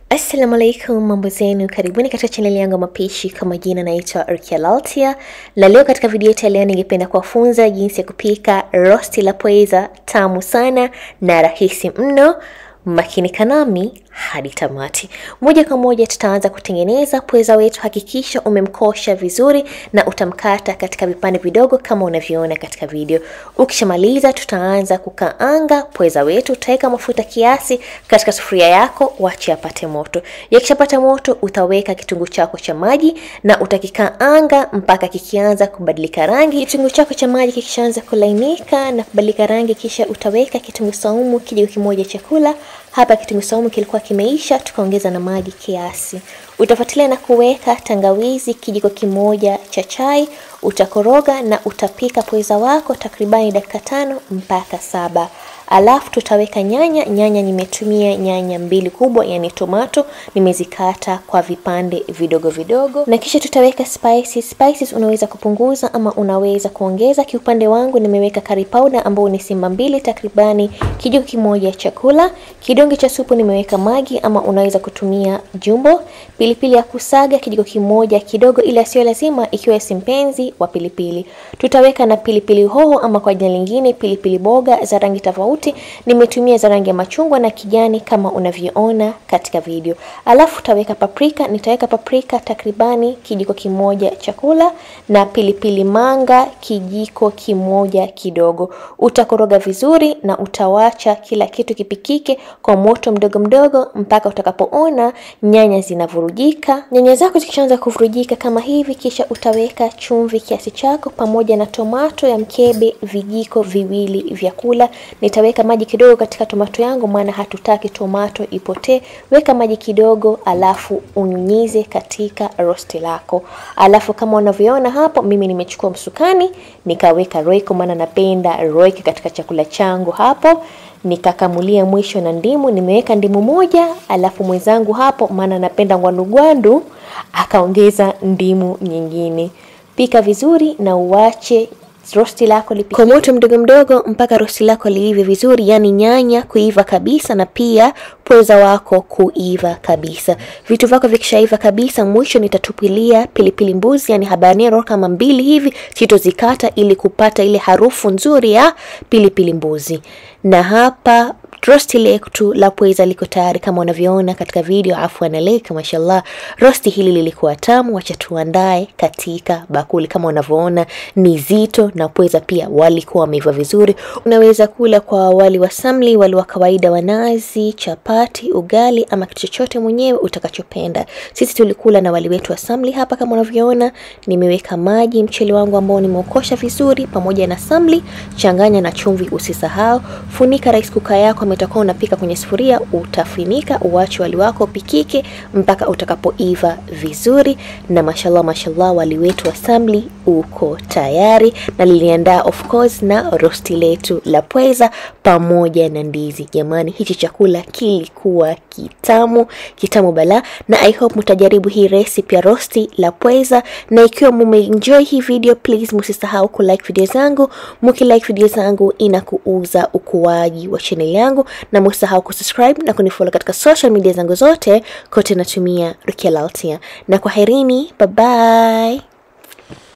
Assalamu alaikum, mambo zenu, karibuni katika chaneli yangu ya mapishi. Kama jina naitwa Rukia Laltia, na leo katika video yetu ya leo ningependa kuwafunza jinsi ya kupika rosti la pweza tamu sana na rahisi mno. Makinika nami hadi tamati. Moja kwa moja tutaanza kutengeneza pweza wetu. Hakikisha umemkosha vizuri na utamkata katika vipande vidogo kama unavyoona katika video. Ukishamaliza, tutaanza kukaanga pweza wetu. Utaweka mafuta kiasi katika sufuria yako, wache apate moto. Yakishapata moto, utaweka kitunguu chako cha maji na utakikaanga mpaka kikianza kubadilika rangi. Kitunguu chako cha maji kikishaanza kulainika na kubadilika rangi, kisha utaweka kitunguu saumu kijiko kimoja chakula. Hapa kitunguu saumu kilikuwa kimeisha, tukaongeza na maji kiasi. Utafuatilia na kuweka tangawizi kijiko kimoja cha chai. Utakoroga na utapika pweza wako takribani dakika tano mpaka saba. Alafu tutaweka nyanya. Nyanya nimetumia nyanya mbili kubwa, yani tomato, nimezikata kwa vipande vidogo vidogo, na kisha tutaweka spices. Spices unaweza kupunguza ama unaweza kuongeza. Kiupande wangu nimeweka curry powder ambao ni simba mbili, takribani kijiko kimoja chakula. Kidonge cha supu nimeweka magi ama unaweza kutumia jumbo. Pilipili ya kusaga kijiko kimoja kidogo, ila sio lazima ikiwa si mpenzi wa pilipili. Tutaweka na pilipili hoho ama kwa jina lingine pilipili boga za rangi tofauti. Nimetumia za rangi ya machungwa na kijani kama unavyoona katika video. Alafu utaweka paprika, nitaweka paprika takribani kijiko kimoja chakula na pilipili manga kijiko kimoja kidogo. Utakoroga vizuri na utawacha kila kitu kipikike kwa moto mdogo mdogo mpaka utakapoona nyanya zinavurujika. Nyanya zako zikishaanza kuvurujika kama hivi, kisha utaweka chumvi kiasi chako pamoja na tomato ya mkebe vijiko viwili vya kula. Nitaweka maji kidogo katika tomato yangu, maana hatutaki tomato ipotee. Weka maji kidogo, alafu unyunyize katika rosti lako. Alafu kama unavyoona hapo, mimi nimechukua msukani nikaweka roiko, maana napenda roiko katika chakula changu hapo nikakamulia mwisho na ndimu. Nimeweka ndimu moja, alafu mwenzangu hapo, maana napenda ngwandugwandu, akaongeza ndimu nyingine. Pika vizuri na uache rosti lako lipike kwa moto mdogo mdogo mpaka rosti lako liive vizuri, yani nyanya kuiva kabisa na pia pweza wako kuiva kabisa. Vitu vyako vikishaiva kabisa, mwisho nitatupilia pilipili mbuzi, yani habanero kama mbili hivi, sitozikata ili kupata ile harufu nzuri ya pilipili mbuzi. Na hapa rosti letu la pweza liko tayari kama unavyoona katika video. Afwan alaika, mashallah, rosti hili lilikuwa tamu. Wacha tuandae katika bakuli. Kama unavyoona ni zito, na pweza pia walikuwa wameiva vizuri. Unaweza kula kwa wali wa samli, wali wa kawaida wa nazi, chapati, ugali ama kitu chochote mwenyewe utakachopenda. Sisi tulikula na wali wetu wa samli hapa. Kama unavyoona nimeweka maji, mchele wangu ambao nimeukosha vizuri pamoja na samli, changanya na chumvi, usisahau. Funika rice cooker yako utakuwa unapika kwenye sufuria, utafunika uache wali wako upikike mpaka utakapoiva vizuri. Na mashallah, mashallah, wali wetu wa samli uko tayari, na liliandaa of course na rosti letu la pweza pamoja na ndizi. Jamani, hichi chakula kilikuwa kitamu kitamu bala, na I hope mtajaribu hii recipe ya rosti la pweza, na ikiwa mumeenjoy hii video, please msisahau ku like video zangu. Mki like video zangu inakuuza ukuaji wa channel yangu na msahau kusubscribe na kunifollow katika social media zangu zote, kote natumia Rukia Laltia, na kwaherini, bye bye.